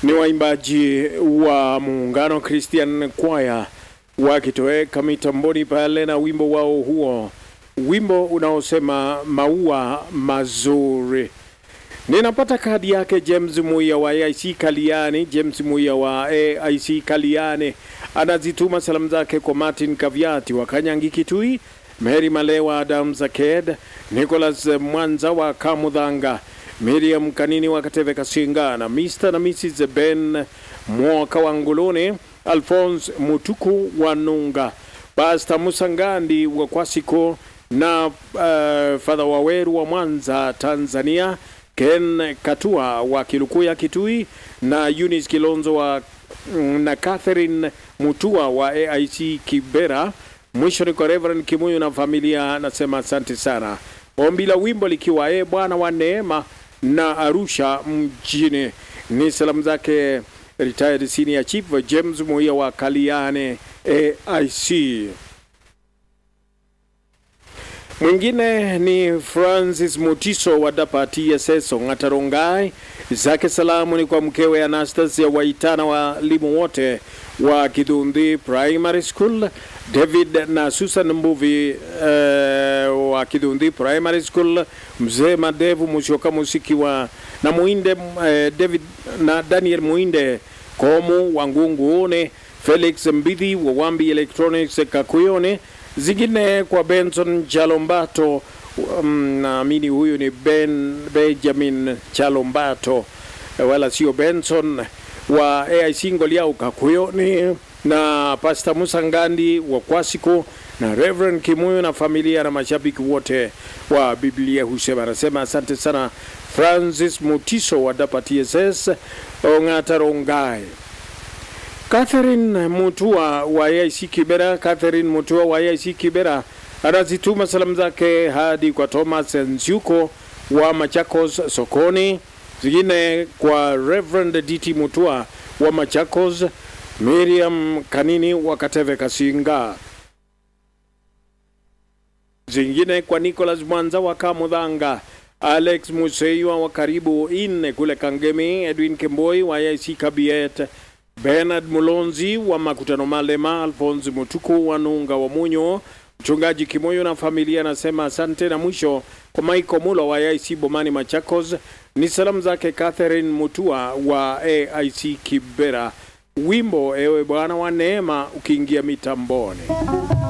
ni waimbaji wa muungano Christian Choir wakitoweka mitamboni pale na wimbo wao huo, wimbo unaosema maua mazuri. Ninapata kadi yake James Muya wa AIC Kaliani. James Muya wa AIC Kaliani anazituma salamu zake kwa Martin Kaviati wa Kanyangi Kitui, Mary Malewa, Adam Zaked, Nicholas Mwanza wa Kamudhanga, Miriam Kanini wa Kateve Kasinga na Mr. na Mrs. Ben Mwoka wa Nguluni, Alphonse Mutuku wa Nunga, Pastor Musangandi wa Kwasiko na uh, Father Waweru wa Mwanza Tanzania, Ken Katua wa Kilukuya Kitui na Eunice Kilonzo wa na Catherine Mutua wa AIC Kibera. Mwisho ni kwa Reverend Kimuyu na familia, nasema asante sana. Ombi la wimbo likiwa e Bwana wa neema na Arusha mjini. Ni salamu zake retired senior chief James Muia wa Kaliane AIC. Mwingine ni Francis Mutiso wa Dapa TSS Ng'atarongai. Zake salamu ni kwa mkewe Anastasia Waitana, walimu wote wa Kidhundi Primary School, David na Susan Mbuvi uh, wa Kidhundi Primary School, mzee Madevu Mushoka Musiki wa na Muinde uh, David na Daniel Muinde Komu wa Ngungune, Felix Mbidhi wa Wambi Electronics Kakuyone, zingine kwa Benson Chalombato um, naamini huyu ni Ben Benjamin Chalombato wala sio Benson wa AIC Ngoliau Kakuyoni na Pastor Musa Ngandi wa Kwasiko na Reverend Kimuyo na familia na mashabiki wote wa Biblia husema. Anasema asante sana Francis Mutiso wa Dapa TSS Ong'ata Rongai. Catherine Mutua wa AIC Kibera, Catherine Mutua wa AIC Kibera anazituma salamu zake hadi kwa Thomas Nzyuko wa Machakos sokoni, zingine kwa Reverend DT Mutua wa Machakos, Miriam Kanini wa Kateve Kasinga, zingine kwa Nicholas Mwanza wa Kamudhanga, Alex Museiwa wa karibu ine kule Kangemi, Edwin Kemboi wa AIC Kabiet, Bernard Mulonzi wa Makutano Malema, Alphonse Mutuku wa Nunga wa Munyo, Mchungaji Kimoyo na familia anasema asante. Na mwisho kwa Michael Mulo wa AIC Bomani Machakos, ni salamu zake Catherine Mutua wa AIC Kibera. Wimbo ewe Bwana wa neema ukiingia mitamboni.